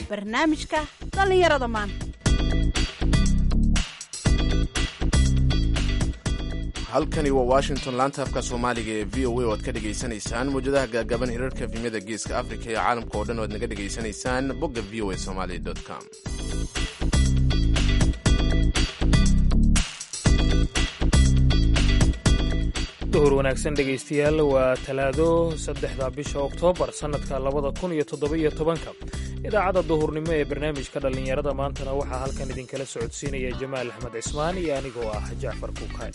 barnaamijka dhallinyarada maanta halkani waa washington laanta afka soomaaliga ee v o a oo aad ka dhegaysanaysaan mawjadaha gaagaban hirarka efimyada geeska africa iyo caalamka oo dhan o aad naga dhegaysanaysaan bogga v o a somali com duhur wanaagsan dhegaystayaal waa talaado saddexda bisha oktoobar sannadka labada kun iyo toddoba-iyo tobanka idaacadda duhurnimo ee barnaamijka dhallinyarada maantana waxaa halkan idinkala socodsiinaya jamaal axmed cismaan iyo anigoo ah jacfar kuukay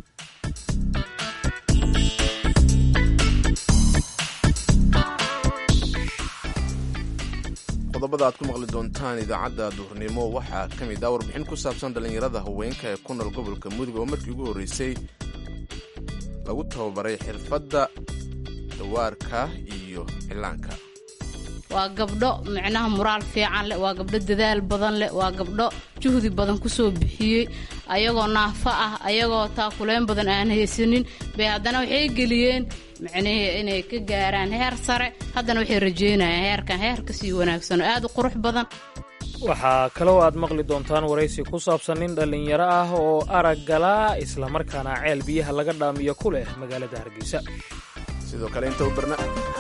qodobada aad ku maqli doontaan idaacadda duhurnimo waxaa ka mid ah warbixin ku saabsan dhallinyarada haweenka ee ku nool gobolka mudug oo markii ugu horreysay lagu tababaray xirfadda dawaarka iyo cilaanka waa gabdho micnaha muraal fiican leh waa gabdho dadaal badan leh waa gabdho juhdi badan kusoo bixiyey ayagoo naafo ah ayagoo taakuleyn badan aan haysanin bay haddana waxay geliyeen micnihii inay ka gaaraan heer sare haddana waxay rajeynayaan heerkan heer kasii wanaagsan oo aad u qurux badan waxaa kaloo aad maqli doontaan waraysi ku saabsan nin dhallinyaro ah oo araggala islamarkaana ceel biyaha laga dhaamiyo ku leh magaalada hargeysa sidoo kale inta u barna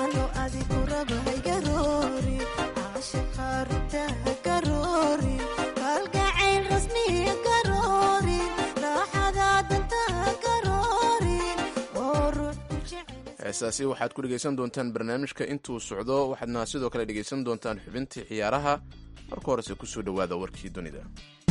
heesaasi waxaad ku dhegaysan doontaan barnaamijka intuu socdo waxaadna sidoo kale dhegaysan doontaan xubintii ciyaaraha marka horese kusoo dhowaada warkii dunida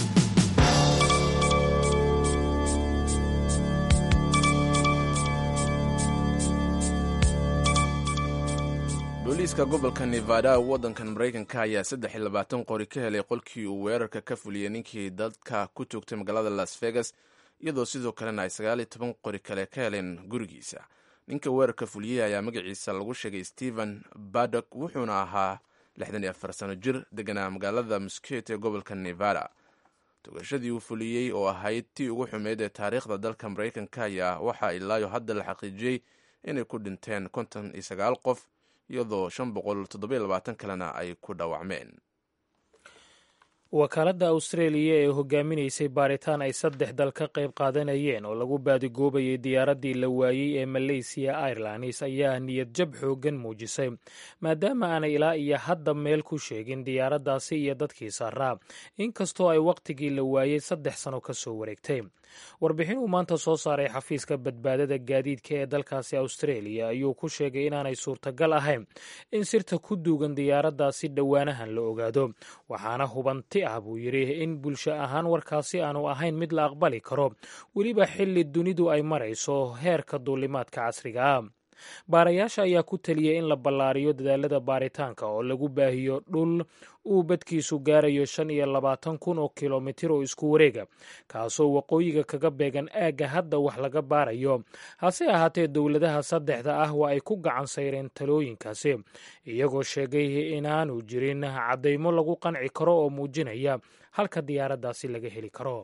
booliiska gobolka nevada waddankan maraykanka ayaa saddex iyo labaatan qori ka helay qolkii uu weerarka ka fuliyey ninkii dadka ku joogtay magaalada las vegas iyadoo sidoo kalena ay sagaal iyo toban qori kale ka heleen gurigiisa ninka weerarka fuliyey ayaa magaciisa lagu sheegay stephen badok wuxuuna ahaa lixdan iyo afar sano jir deganaa magaalada musket ee gobolka nevada togashadii uu fuliyey oo ahayd tii ugu xumeyd ee taariikhda dalka maraykanka ayaa waxaa ilaayo hadda la xaqiijiyey inay ku dhinteen konton iyo sagaal qof iyadoo shan boqol toddobiyo labaatan kalena ay ku dhaawacmeen wakaaladda austraeliya ee hogaaminaysay baaritaan ay saddex dal ka qayb qaadanayeen oo lagu baadigoobayay diyaaraddii la waayey ee maleysiya airlines ayaa niyad jab xooggan muujisay maadaama aanay ilaa iyo hadda meel ku sheegin diyaaraddaasi iyo dadkii saaraa inkastoo ay wakhtigii la waayey saddex sano ka soo wareegtay warbixin uu maanta soo saaray xafiiska badbaadada gaadiidka ee dalkaasi austraeliya ayuu ku sheegay inaanay suurtagal ahayn in sirta ku duugan diyaaraddaasi dhowaanahan la ogaado waxaana hubanti ah buu yidhi in bulsho ahaan warkaasi aanu ahayn mid la aqbali karo weliba xilli dunidu ay marayso heerka duulimaadka casriga ah baarayaasha ayaa ku teliyey in la ballaariyo dadaalada baaritaanka oo lagu baahiyo dhul uu badkiisu gaarayo shan iyo labaatan kun oo kilomitir oo isku wareega kaasoo waqooyiga kaga beegan aagga hadda wax laga baarayo hase ahaatee dowladaha saddexda ah waa ay ku gacan sayreen talooyinkaasi iyagoo sheegay inaanu jirin caddaymo lagu qanci karo oo muujinaya halka diyaaraddaasi laga heli karo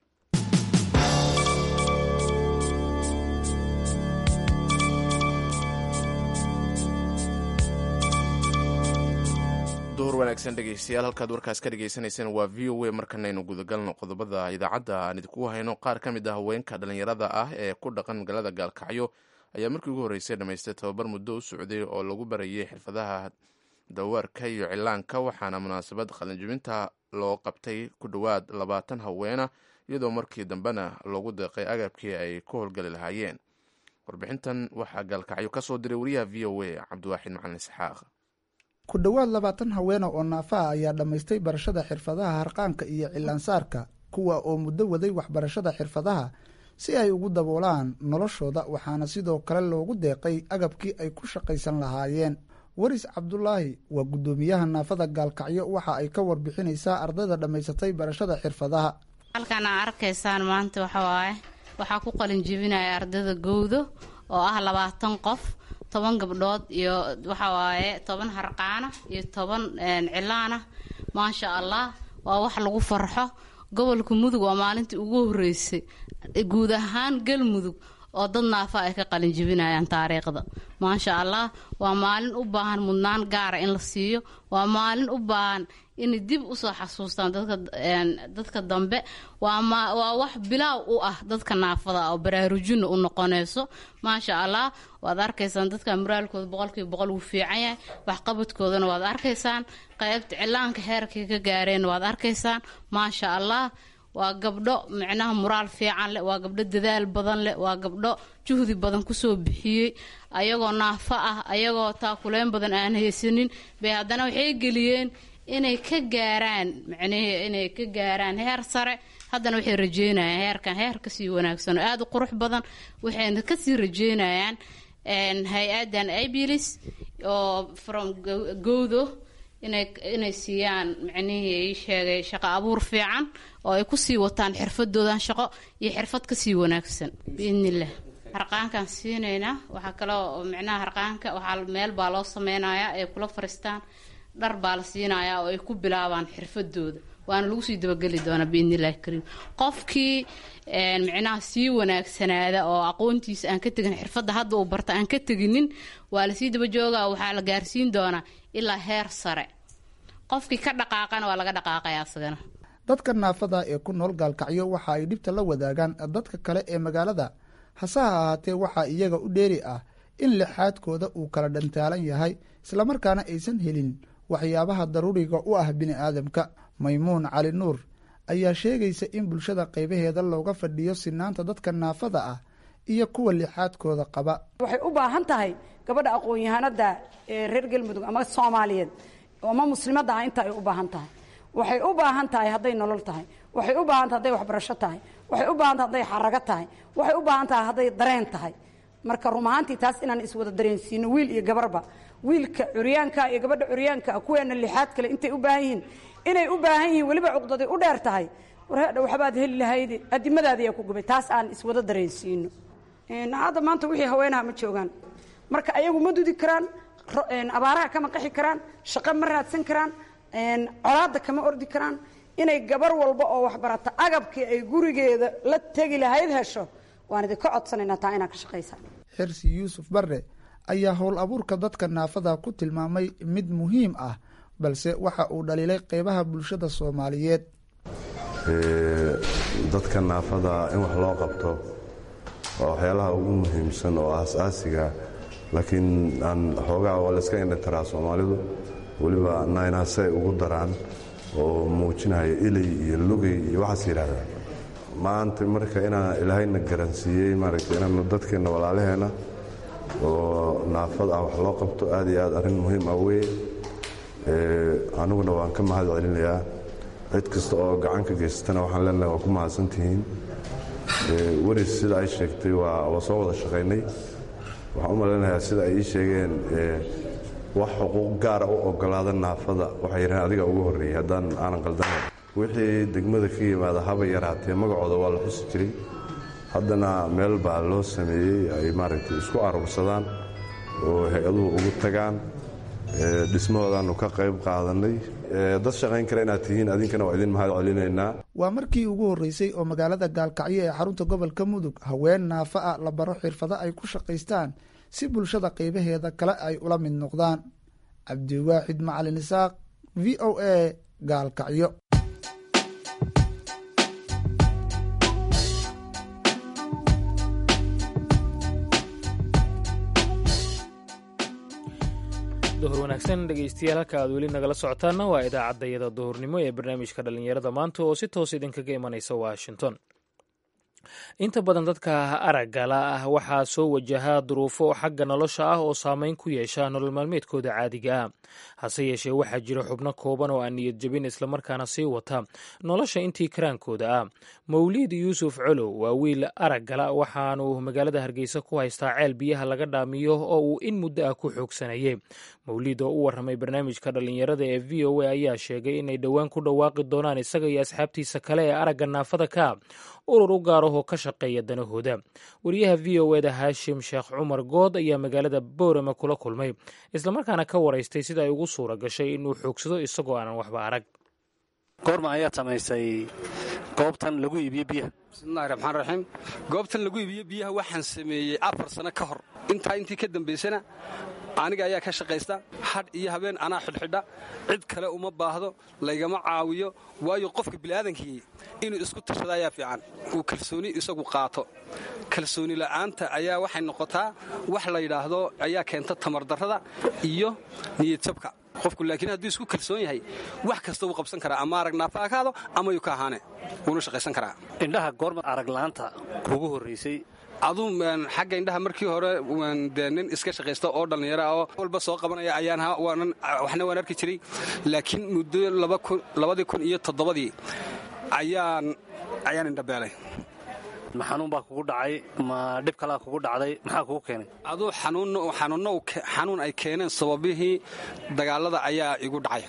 duhur wanaagsan dhegaystayaal halkaad warkaas ka dhagaysanayseen waa v o a markanaynu gudagalno qodobada idaacadda aan idinku hayno qaar ka mid ah haweenka dhallinyarada ah ee ku dhaqan magaalada gaalkacyo ayaa markii ugu horreysay dhammaystay tababar muddo u socday oo lagu barayay xirfadaha dawaarka iyo cilaanka waxaana munaasabad qalinjibinta loo qabtay ku dhowaad labaatan haweena iyadoo markii dambena loogu deeqay agabkii ay ku howlgali lahaayeen warbixintan waxaa gaalkacyo ka soo diray wariyaha v o a cabdiwaaxid macalin isxaaq ku dhowaad labaatan haweena oo naafaha ayaa dhammaystay barashada xirfadaha harqaanka iyo cilaansaarka kuwa oo muddo waday waxbarashada xirfadaha si ay ugu daboolaan noloshooda waxaana sidoo kale loogu deeqay agabkii ay ku shaqaysan lahaayeen waris cabdulaahi waa guddoomiyaha naafada gaalkacyo waxa ay ka warbixinaysaa ardayda dhammaysatay barashada xirfadaha halkan aa arkaysaan maanta waxawaaye waxaa ku qalin jebinaya ardayda gowdo oo ah labaatan qof toban gabdhood iyo waxa waaye toban harqaana iyo toban cilaana maasha allah waa wax lagu farxo gobolka mudug waa maalintii ugu horeysay guud ahaan galmudug oo dad naafa ay ka qalin jibinayaan taariikhda maasha allah waa maalin u baahan mudnaan gaara in la siiyo waa maalin u baahan inay dib usoo xasuustaan dadka dambe waa wax bilaaw u ah dadka naafada oo baraarujina u noqonayso maasha allah waad arkaysaan dadka muraalkooda boqolkiiba boqol wuu fiican yahay waxqabadkoodana waad arkaysaan qaybta cilaanka heerkay ka gaareen waad arkaysaan maasha allah waa gabdho micnaha muraal fiican leh waa gabdho dadaal badan leh waa gabdho juhdi badan kusoo bixiyey ayagoo naafo ah ayagoo taakuleyn badan aan haysanin bay haddana waxay geliyeen inay ka gaaraan micnihii inay ka gaaraan heer sare haddana waxay rajeynayaan heerkan heer kasii wanaagsan oo aada u qurux badan waxayna kasii rajeynayaan hay-adan abilis oo from gowdo inay inay siiyaan micnihii sheegay shaqo abuur fiican oo ay kusii wataan xirfadoodan shaqo iyo xirfad kasii wanaagsan biidnillah harqaankaan siinaynaa waxaa kaloo micnaha harqaanka waxaa meel baa loo sameynayaa ay kula fariistaan dhar baa la siinayaa oo ay ku bilaabaan xirfadooda waana lagu sii dabageli doonaa biidnillahi kariim qofkii micnaha sii wanaagsanaada oo aqoontiisa aan ka tegin xirfadda hadda uu barta aan ka teginin waa lasii daba joogaa waxaa la gaarsiin doonaa ilaa heer sare qofkii ka dhaqaaqana waa laga dhaqaaqaya asagana dadka naafada ee ku nool gaalkacyo waxa ay dhibta la wadaagaan dadka kale ee magaalada hase ha ahaatee waxaa iyaga u dheeri ah in lixaadkooda uu kala dhantaalan yahay islamarkaana aysan helin waxyaabaha daruuriga u ah bini aadamka maymuun cali nuur ayaa sheegaysa in bulshada qaybaheeda looga fadhiyo sinaanta dadka naafada ah iyo kuwa lixaadkooda qaba waxay u baahan tahay gabadha aqoon-yahanada ee reer galmudug ama soomaaliyeed ama muslimadda ah inta ay u baahan tahay waxay u baahan tahay hadday nolol tahay waxay u baahan tahay hadday waxbarasho tahay waxay u baahan tahay hadday xarago tahay waxay u baahan tahay hadday dareen tahay marka rum ahaantii taas inaan iswada dareensiino wiil iyo gabarba wiilka curyaanka iyo gabadha curyaanka kuweena lixaad kale intay u baahan yihiin inay u baahan yihiin weliba cuqdaday u dheer tahay warhadha waxbaad heli lahayde adimadaadiyaa ku gubay taas aan iswada dareensiino hadda maanta wixii haweenaha ma joogaan marka ayagu ma dudi karaan abaaraha kama qaxi karaan shaqo ma raadsan karaan colaadda kama ordi karaan inay gabar walba oo waxbarata agabkii ay gurigeeda la tegi lahayd hesho waan idinka codsanaynaa taa inaad ka shaqaysaan xirsi yuusuf barre ayaa howl abuurka dadka naafada ku tilmaamay mid muhiim ah balse waxa uu dhaliilay qeybaha bulshada soomaaliyeed dadka naafada in wax loo qabto waa waxyaalaha ugu muhiimsan oo aas-aasiga laakiin aan xoogaa waa layska indhataraa soomaalidu weliba naynaase ay ugu daraan oo muujinaya ilay iyo lugay iyo waxaas yidhahdaan maanta marka inaan ilaahayna garansiiyey maaragtay inaan dadkeenna walaalaheenna oo naafad ah wax loo qabto aad iyo aad arrin muhiim ah weye aniguna waan ka mahad celinayaa cid kasta oo gacan ka geysatana waxaan leenahay waa ku mahadsantihiin weris sida ay sheegtay waa soo wada shaqaynay waxaan u malaynayaa sida ay ii sheegeen wax xuquuq gaara u ogolaada naafada waxay yidhaheen adiga ugu horreeyey haddaan aanan qaldanayn wixii degmada ka yimaada haba yaraatee magacooda waa la xusi jiray haddana meel baa loo sameeyey ay maaragtay isku aruursadaan oo hay-aduhu ugu tagaan dhismahoodaannu ka qayb qaadannay dad shaqayn kara inaad tihiin adinkana waa idin mahad celinaynaa waa markii ugu horreysay oo magaalada gaalkacyo ee xarunta gobolka mudug haween naafa a la baro xirfado ay ku shaqaystaan si bulshada qaybaheeda kale ay ula mid noqdaan cabdiwaaxid macalin isaaq v o a gaalkacyo duhur wanaagsan dhegeystayaal halka aad weli nagala socotaana waa idaacaddayada duhurnimo ee barnaamijka dhallinyarada maanta oo si toos idinkaga imanaysa washington inta badan dadka araggala ah waxaa soo wajahaa duruufo xagga nolosha ah oo saameyn ku yeesha nolol maalmeedkooda caadiga ah hase yeeshee waxaa jira xubno kooban oo aan niyad jebin islamarkaana sii wata nolosha intii karaankooda ah mawliid yuusuf colow waa wiil araggala waxaanu magaalada hargeysa ku haystaa ceel biyaha laga dhaamiyo oo uu in muddo ah ku xoogsanayay mawliid oo u warramay barnaamijka dhallinyarada ee v o a ayaa sheegay inay dhowaan ku dhawaaqi doonaan isaga iyo asxaabtiisa kale ee aragga naafada ka urur u gaarahoo ka shaqeeya danahooda wariyaha v o eda haashim sheekh cumar good ayaa magaalada boorama kula kulmay islamarkaana ka waraystay sida ay ugu suura gashay inuu xoogsado isagoo aanan waxba arag goorma ayaad samaysay goobtan lagu iibiyo biyaha bismillahi raxmaan raxiim goobtan lagu iibiyo biyaha waxaan sameeyey afar sano ka hor intaa intii ka dambaysana aniga ayaa ka shaqaysta hadh iyo habeen anaa xidhxidha cid kale uma baahdo laygama caawiyo waayo qofka bini'aadankii inuu isku tashada ayaa fiican uu kalsooni isagu qaato kalsooni la'aanta ayaa waxay noqotaa wax la yidhaahdo ayaa keenta tamardarrada iyo niyadjabka qofku laakiin hadduu isku kalsoon yahay wax kasta wuu qabsan karaa ama arag naafa akaado ama yuu ka ahaane wuuna shaqaysan karaa indhaha goorma aragla'aanta kuugu horraysay aduu xagga indhaha markii hore dee nin iska shaqaysta oo dhallinyara oo walba soo qabanaya ayaan waxna waan arki jiray laakiin muddo labadii kun iyo toddobadii ayaan ayaan indhabeelay ma xanuun baa kugu dhacay ma dhib kalaa kugu dhacday maxaa kugu keenay aduu xanuun ay keeneen sababihii dagaalada ayaa igu dhacay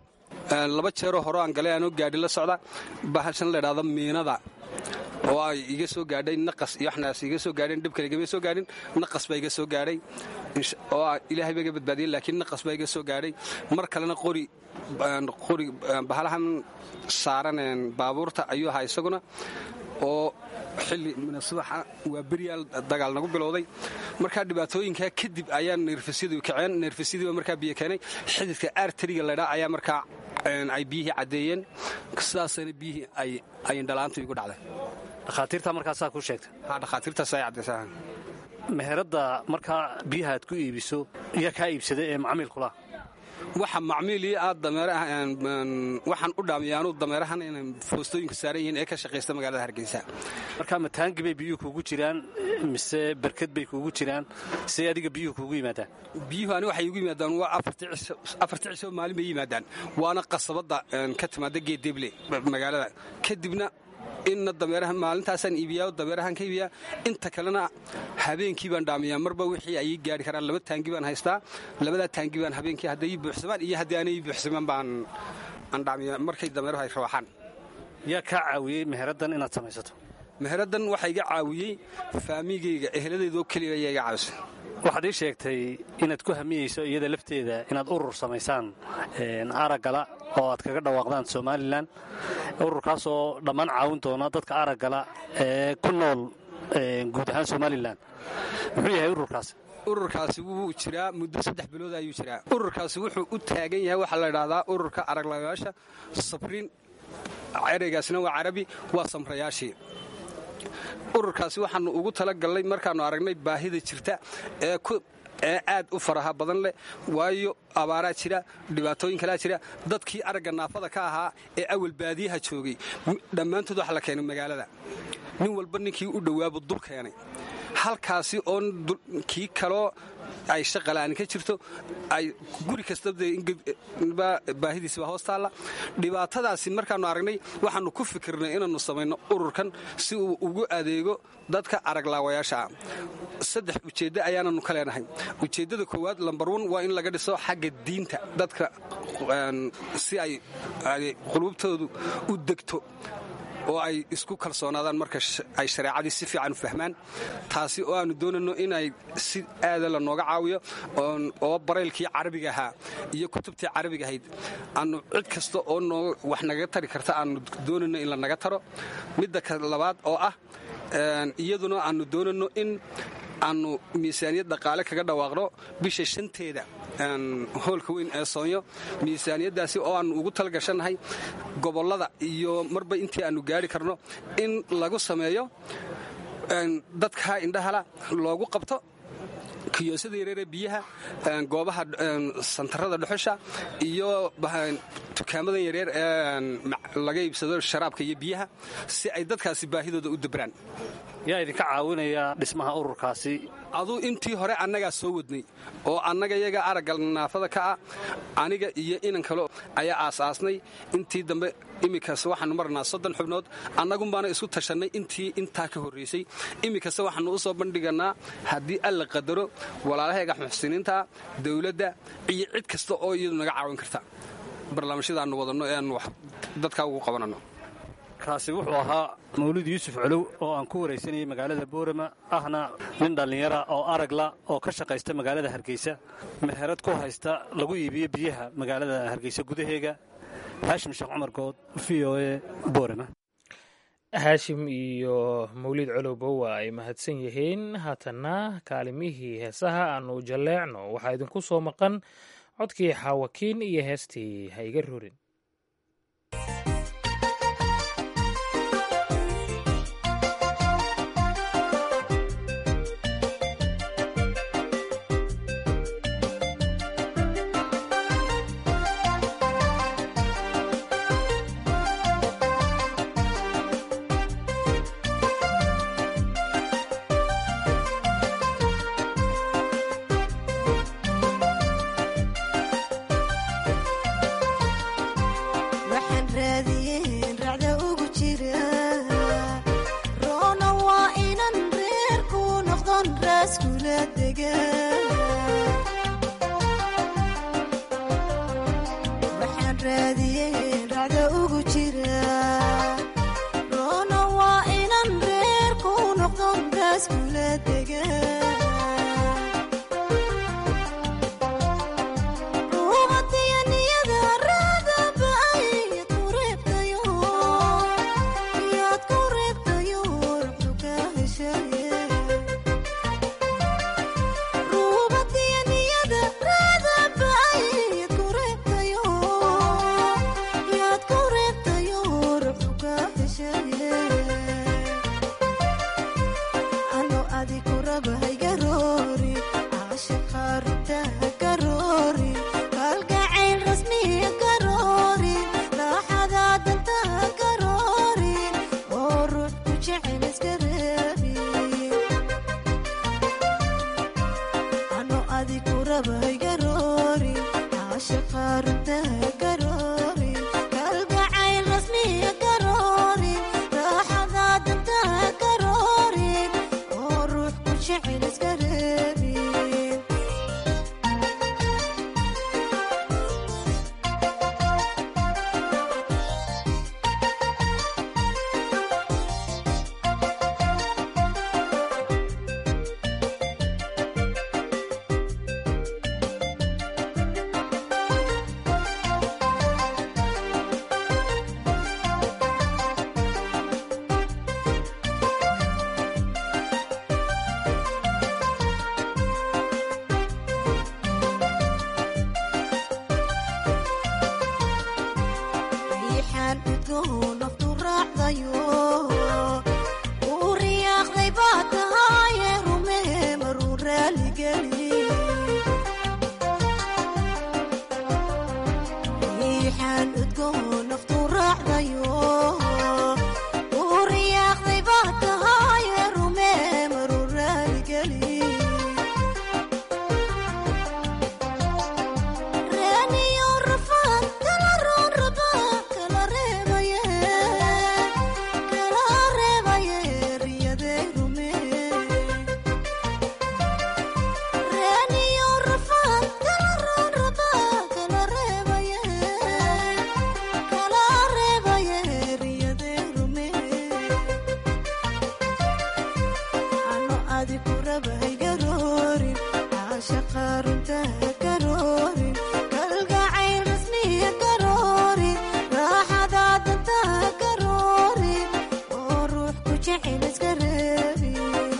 laba jeeroo hore aan galay aanoo gaadhi la socda bahashan la idhahdo miinada oo ay iga soo gaadhay naqas iyo waxnaas iga soo gaadheen dhib kale igama soo gaadhin naqas baa iga soo gaadhay oo ilaahay baa iga badbaadiyey laakiin naqas baa iga soo gaadhay mar kalena qori qori bahalahan saaran baabuurta ayuu ahaa isaguna oo xilli subaxa waa beryaal dagaal nagu bilowday markaa dhibaatooyinkaa kadib ayaa neerfasyadu kaceen neerfasyadiiba markaa biyo keenay xididka aartariga laydhaa ayaa markaa ay biyihii caddeeyeen sidaasana biyihii ay indhalaantu igu dhacday dhakhaatiirtaa markaasaa kuu sheegtay ha dhakhaatiirtaas ay caddaysaa meheradda markaa biyaha aad ku iibiso iyaa kaa iibsaday ee macmiilkula waxa macmiilii aad waxaan u dhaamiya anuu dameerahan inay foostooyinka saaran yihiin ee ka shaqaysta magaalada hargeysa markaa mataangi bay biyuhu kuugu jiraan mise berked bay kuugu jiraan see adiga biyuhu kuugu yimaadaan biyuhu ani waxay igu yimaadaan waa afarti cisho maalin bay yimaadaan waana qasabadda ka timaada geedeble magaalada kadibna inna dameeraha maalintaasaan iibiyaa dameerahaan ka iibiyaa inta kalena habeenkii baan dhaamiyaa marba wixii ay ii gaari karaan laba taangi baan haystaa labadaa taangi baan habeenkii hadday ii buuxsamaan iyo haddii aanay ii buuxsamaan baan aan dhaamiyaa markay dameeruhu ay rawaxaan yaa kaa caawiyey meheraddan inaad samaysato meheraddan waxaa iga caawiyey faamigayga eheladeedoo keliya ayaa iga caawisay waxaad ii sheegtay inaad ku hamiyeyso iyada lafteeda inaad urur samaysaan araggala oo aad kaga dhawaaqdaan somalilan ururkaasoo dhammaan caawin doona dadka araggala ee ku nool guud ahaan somalilan muxuu yahay ururkaas ururkaasi wuu jiraa muddo saddex bilood ayuu jiraa ururkaasi wuxuu u taagan yahay waxaa la idhahdaa ururka araglagayaasha sabriin ereygaasina waa carabi waa samrayaashii ururkaasi waxaannu ugu talagallay markaannu aragnay baahida jirta ee ee aad u faraha badan leh waayo abaaraa jira dhibaatooyin kalaa jira dadkii aragga naafada ka ahaa ee awal baadiyaha joogay dhammaantood waxa la keenay magaalada nin walba ninkii u dhowaabu dul keenay halkaasi oo kii kaloo ay shaqala'aani ka jirto ay guri kastabaahidiisibaa hoos taalla dhibaatadaasi markaannu aragnay waxaannu ku fikirnay inaannu samayno ururkan si uu ugu adeego dadka araglaawayaasha ah saddex ujeeddo ayaananu ka leenahay ujeeddada koowaad lambar wan waa in laga dhiso xagga diinta dadka si ay quluubtoodu u degto oo ay isku kalsoonaadaan marka ay shareecadii si fiican u fahmaan taasi oo aannu doonayno inay si aada la nooga caawiyo oo baraylkii carabiga ahaa iyo kutubtii carabiga ahayd aannu cid kasta oo wax nagaga tari karta aannu doonayno in la naga taro midda labaad oo ah iyaduna aannu doonayno in aannu miisaaniyad dhaqaale kaga dhawaaqno bisha shanteeda hoolka weyn ee soonyo miisaaniyaddaasi oo aannu ugu talgashannahay gobollada iyo marba intii aannu gaari karno in lagu sameeyo dadka indhahala loogu qabto kiyoosada yareeree biyaha goobaha santarada dhuxusha iyo dukaamadan yareer ee laga iibsado sharaabka iyo biyaha si ay dadkaasi baahidooda u dabraan yaa idinka caawinaya dhismaha ururkaasi aduu intii hore annagaa soo wadnay oo annaga yaga aragga naafada ka ah aniga iyo inan kale ayaa aasaasnay intii dambe iminkaas waxaannu marnaa soddon xubnood annagunbaana isu tashannay intii intaa ka horraysay iminkase waxaannu u soo bandhiganaa haddii alla qadaro walaalaheega muxsiniinta dawladda iyo cid kasta oo iyadu naga caawin karta barnaamijyadaannu wadanno ee aannu dadkaa ugu qabananno kaasi wuxuu ahaa mawlid yuusuf colow oo aan ku waraysanayay magaalada boorama ahna nin dhallinyara oo aragla oo ka shaqaysta magaalada hargeysa meherad ku haysta lagu iibiyo biyaha magaalada hargeysa gudaheega haashim sheekh cumar good v o a boorama haashim iyo mawlid colowba waa ay mahadsan yihiin haatanna kaalimihii heesaha aanu jalleecno waxaa idinku soo maqan codkii xaawakiin iyo heestii ha iga rorin waxaan raadiyeen racda ugu jira roona waa inan reerku noqdon raaskula dega waxaan raadiyeen racda ugu jira roona waa inan reerku noqdon raaskula dega ano adiku raba haygaroori caashaqa runta hagaroori kalgacayl rasmiya garoori raaxada danta garoori oo ruux ku jecel iska reebi ano adiku raba haygaroori caashaqa runta hagaroori kalgacayl rasmiya garoori raaxada danta garoori oo ruux ku jecel iska reebi riixaan udgoon naftu raacdayo uu riyaaqday baa tahaaye rumee maruu raaligeli riixaan udgoon naftu raacdayo uu riyaaqday baa tahaaye rumee maruu raaligeli reeniyo rafaan kala roon raba kala reebaye kala reebaye riyadee rume reeniyo rafaan kala roon raba kala reebaye kala reebaye riyadee rume ano adiku raba haygaroorin caashaqa runta garoorin kalgacayl rasmiya garoorin raaxada danta garoorin oo ruux ku jecel iska reebi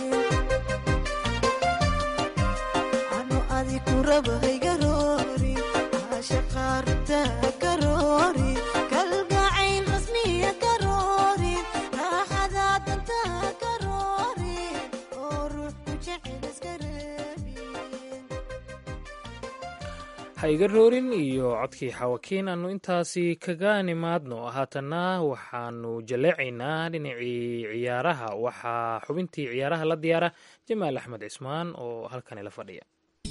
ano adiku raba haygaroorin caashaqa runta garoorin kalgacayl rasmiya garoorin raaxada danta garoorin oo ruux ku jecel iska reebi ha iga roorin iyo codkii xawakiin aanu intaasi kaga nimaadno haatanna waxaanu jaleecaynaa dhinacii ciyaaraha waxaa xubintii ciyaaraha la diyaara jamaal axmed cismaan oo halkani la fadhiya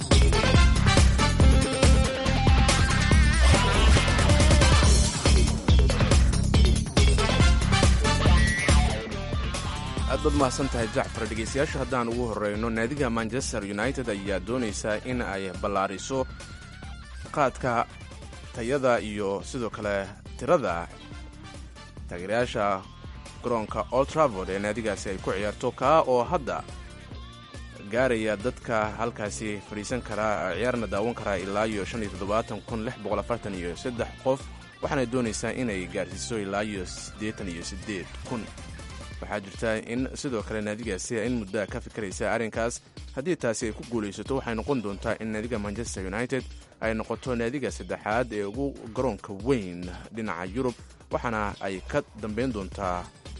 aad baad mahadsan tahay jacfar dhegeystayaasha haddaan ugu horeyno naadiga manchester united ayaa doonaysa in ay ballaariso qaadka tayada iyo sidoo kale tirada taageerayaasha garoonka old travord ee naadigaasi ay ku ciyaarto kaa oo hadda gaaraya dadka halkaasi fadhiisan karaa ciyaarna daawan karaa ilaa iyo shan iyo toddobaatan kun lix boqol afartan iyo saddex qof waxaana doonaysaa inay gaarsiiso ilaa iyo siddeetan iyo siddeed kun waxaa jirta in sidoo kale naadigaasi in muddaa ka fikiraysa arrinkaas haddii taasi ay ku guulaysato waxay noqon doontaa in naadiga manchester united ay noqoto naadiga saddexaad ee ugu garoonka weyn dhinaca yurub waxaana ay ka dambayn doontaa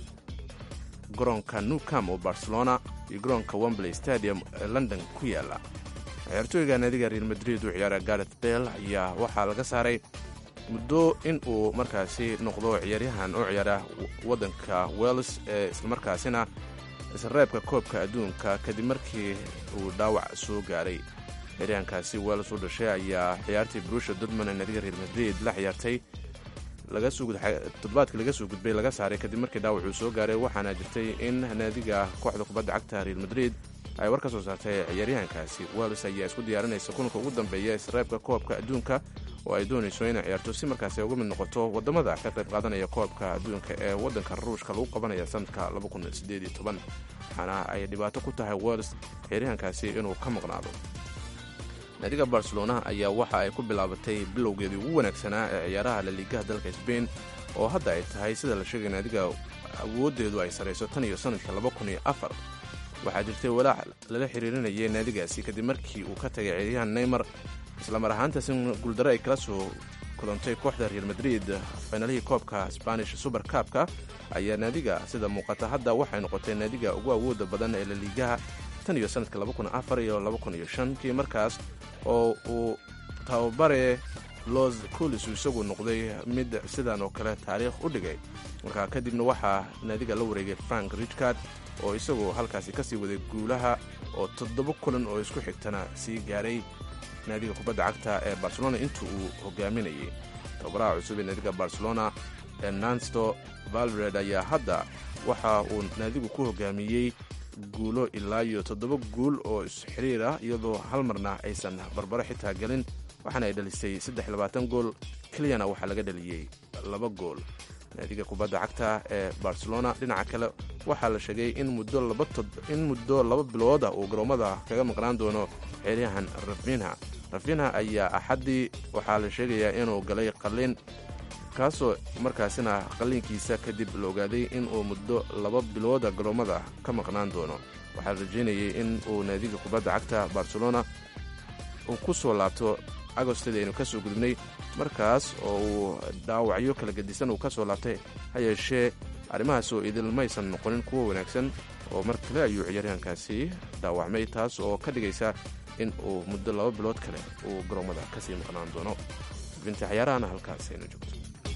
garoonka newcam oo barcelona iyo garoonka wembley stadium ee london ku yaala ciyaartooyga naadiga real madrid u ciyaara gareth bell ayaa waxaa laga saaray muddo in uu markaasi noqdo ciyaaryahan u ciyaara waddanka welles ee islamarkaasina isreebka koobka adduunka kadib markii uu dhaawac soo gaaray ciyaaryahankaasi welles u dhashay ayaa ciyaartii brusha dortmund ee naadiga real madrid la ciyaartay toddobaadkii laga soo gudbay laga saaray kadib markii dhaawacuu soo gaaray waxaana jirtay in naadiga kooxda kubadda cagta real madrid ay war ka soo saartay ciyaaryahankaasi welles ayaa isku diyaarinaysa kulanka ugu dambeeya isreebka koobka adduunka oo ay doonayso inay ciyaarto si markaasi ay uga mid noqoto waddamada ka qayb qaadanaya koobka adduunka ee waddanka ruushka lagu qabanaya sanadka waxaana ay dhibaato ku tahay welles ciyaaryahankaasi inuu ka maqnaado naadiga barcelona ayaa waxa ay ku bilaabatay bilowgeedii ugu wanaagsanaa ee ciyaaraha laliigaha dalka sbain oo hadda ay tahay sida la sheegay naadiga awooddeedu ay sarayso tan iyo sanadka waxaa jirtay walaac lala xiriirinayay naadigaasi kadib markii uu ka tagay ciyaaryahan neymar islamar ahaantaas in guuldaro ay kala soo kulantay kooxda real madrid finalihii koobka spanish super kaabka ayaa naadiga sida muuqata hadda waxay noqotay naadiga ugu awooda badan ee laliigaha tan iyo sanadka iyo kii markaas oo uu tababare los colis isagu noqday mid sidan oo kale taariikh u dhigay markaa kadibna waxaa naadiga la wareegay frank richcard oo isagu halkaasi kasii waday guulaha oo toddoba kulan oo isku xigtana sii gaaray naadiga kubadda cagta ee barcelona intuu uu hogaaminayay tababaraha cusub ee naadiga barcelona ee nansto valvred ayaa hadda waxa uu naadigu ku hogaamiyey guulo ilaa iyo toddoba guul oo isxiriir ah iyadoo hal marna aysan barbaro xitaa gelin waxaana ay dhalisay gool keliyana waxaa laga dhaliyey laba gool naadiga kubadda cagta ee barcelona dhinaca kale waxaa la sheegay in muddo laba bilood ah uu garoommada kaga maqnaan doono ciyaaryahan rafinha rafinha ayaa axaddii waxaa la sheegayaa inuu galay qalliin kaasoo markaasina qalliinkiisa kadib la ogaaday inuu muddo laba bilooda garoommada ka maqnaan doono waxaa la rajeynayay in uu naadiga kubadda cagta barcelona uu ku soo laabto agostadii aynu ka soo gudubnay markaas oo uu dhaawacyo kala gedisan uu ka soo laabtay ha yeeshee arrimahaas oo idil maysan noqonin kuwo wanaagsan oo mar kale ayuu ciyaaryahankaasi dhaawacmay taas oo ka dhigaysa in uu muddo laba bilood kale uu garoommada ka sii maqnaan doono binti cayaarahana halkaas aynu joogto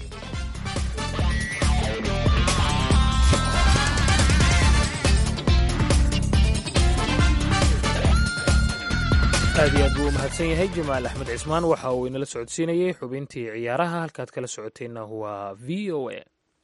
aad iyo aad buu u mahadsan yahay jamaal axmed cismaan waxa uu inala socodsiinayey xubintii ciyaaraha halkaad kala socoteenna waa v o a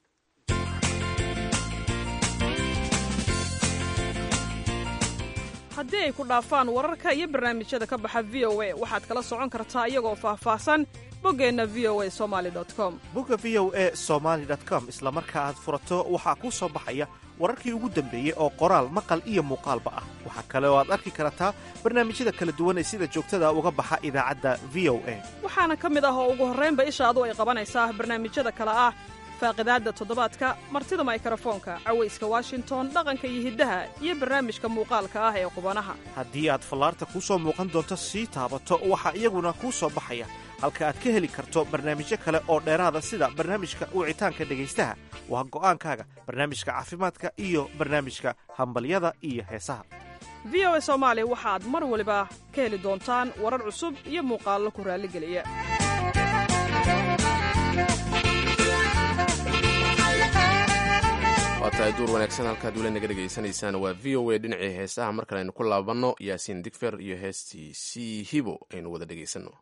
haddii ay ku dhaafaan wararka iyo barnaamijyada ka baxa v o a waxaad kala socon kartaa iyagoo faahfaahsan boggeenna v o a somali com bogga v o e somaali com isla marka aad furato waxaa kuu soo baxaya wararkii ugu dambeeyey oo qoraal maqal iyo muuqaalba ah waxaa kale oo aad arki kartaa barnaamijyada kala duwan ee sida joogtada uga baxa idaacadda v o a waxaana ka mid ah oo ugu horraynba ishaadu ay qabanaysaa barnaamijyada kale ah faaqidaadda toddobaadka martida maykarafoonka cawayska washington dhaqanka iyo hiddaha iyo barnaamijka muuqaalka ah ee qubanaha haddii aad fallaarta kuu soo muuqan doonto sii taabato waxaa iyaguna kuu soo baxaya halka aad ka heli karto barnaamijyo kale oo dheeraada sida barnaamijka wicitaanka dhegaystaha waa go'aankaaga barnaamijka caafimaadka iyo barnaamijka hambalyada iyo heesaha v o a soomaali waxaad mar waliba ka heli doontaan warar cusub iyo muuqaallo ku raalligeliya waa tahay duur wanaagsan halkaad weli naga dhegaysanaysaan waa v o a dhinacii heesaha mar kale aynu ku laabanno yaasiin digfer iyo heestii c hibo aynu wada dhegaysanno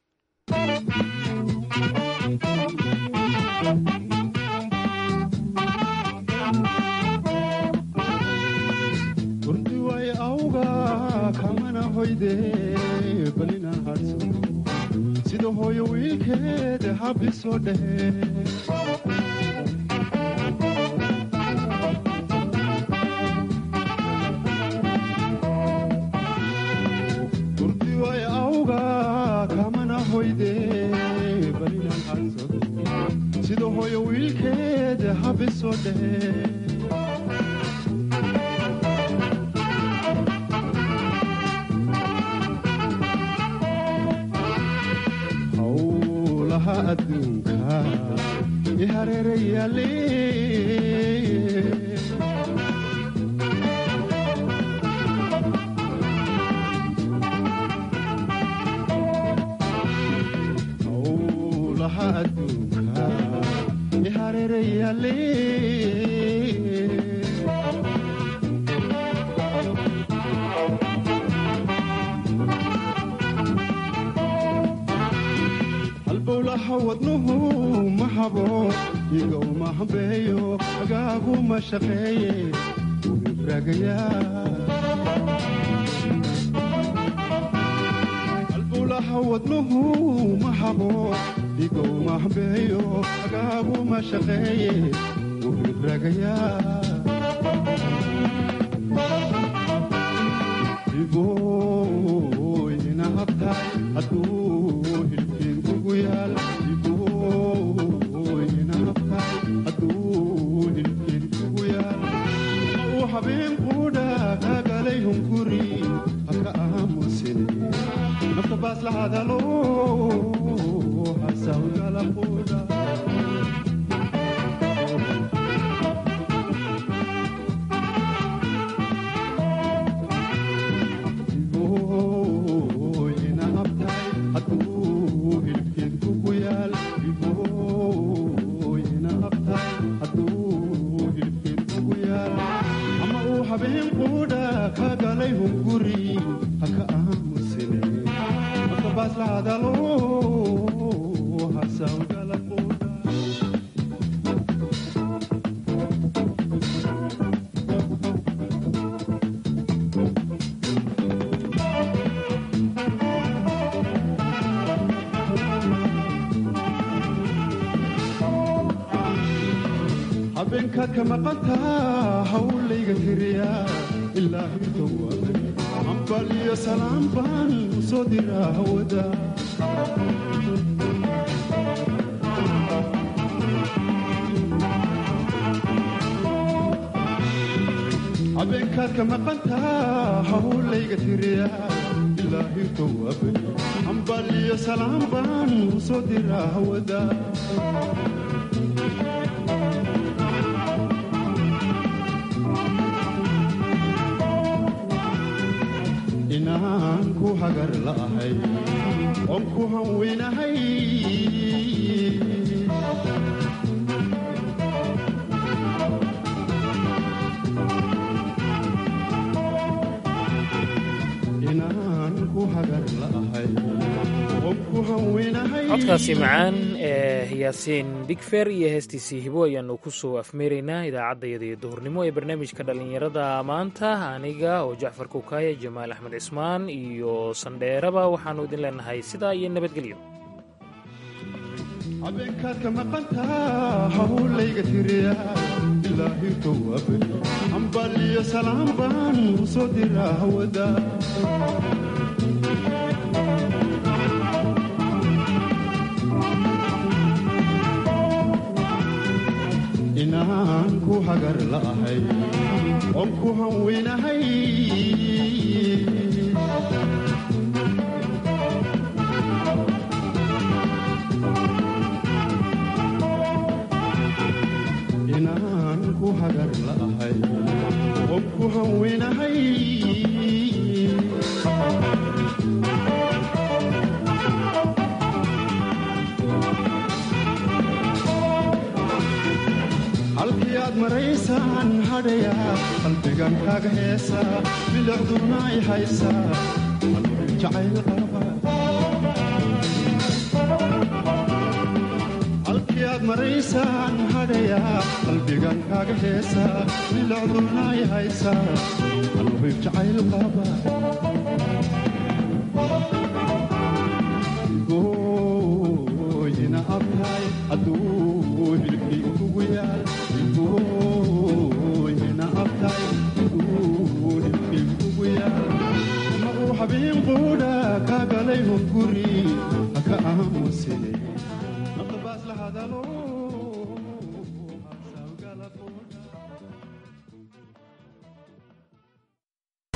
urdiway awga kamana hoyde balina hadso sida hooyo wiilkeed habisoo dhehe urdiway awga kamana hoyde balina hadso soo dhehe howlaha adduunka i hareerayaale howlaha adduunka i hareerayaale halbowlaha wadnuhu ma habo iga uma hambeeyo agaagu ma shaqeeye halbowlaha wadnuhu ma habo iga uma hambeeyo agaagu ma shaqeeye wuhibragayaa iboyna habtaay hadduu hilbkeen kugu yaal iboyna habtaay hadduu hilbkeen kugu yaal uu habeen quudha kagalay hunguri haka aamusine nafta baas la hadalo hasawgala quudha habeenkaad ka maqantaa hawlayga tiriya ilaa hirtowabay hambal iyo salaam baan u soo diraa hawada habeenkaad ka maqantaa hawlayga tiriya ilaa hirtowabay hambal iyo salaam baan u soo diraa hawada inaan ku hagar la'ahay oon ku hanweynahay inaan ku hagar la'ahay oon ku hanweynahay codkaasi macaan ee yaasiin bigfer iyo heestiisii hibo ayaanu ku soo afmeeraynaa idaacaddayada iyo duhurnimo ee barnaamijka dhallinyarada maanta aniga oo jacfar kukaaya jamaal axmed cismaan iyo sandheeraba waxaannu idin leenahay sidaa iyo nabadgelyo habeenkaad ka maqantaa hawlayga tiriya ilaa hirtowabay hambal iyo salaam baan u soo diraa hawada inaan ku hagar la'ahay oon ku hanweynahay inaan ku hagar la'ahay oon ku hanweynahay halkii aad maraysaan hadhaya qalbigan kaaga heesa bilicduna ay haysaa qalbi jacayl qaba halkii aad maraysaan hadhaya qalbigan kaaga heesa bilicduna ay haysaa qalbi jacayl qaba gooyina abtaay hadduu hilkii kugu yaal gooyina abtaay hadduu hilkii kugu yaal ma uu habeen quudha kaa galay hunguri haka aamusine nafta baas la hadalo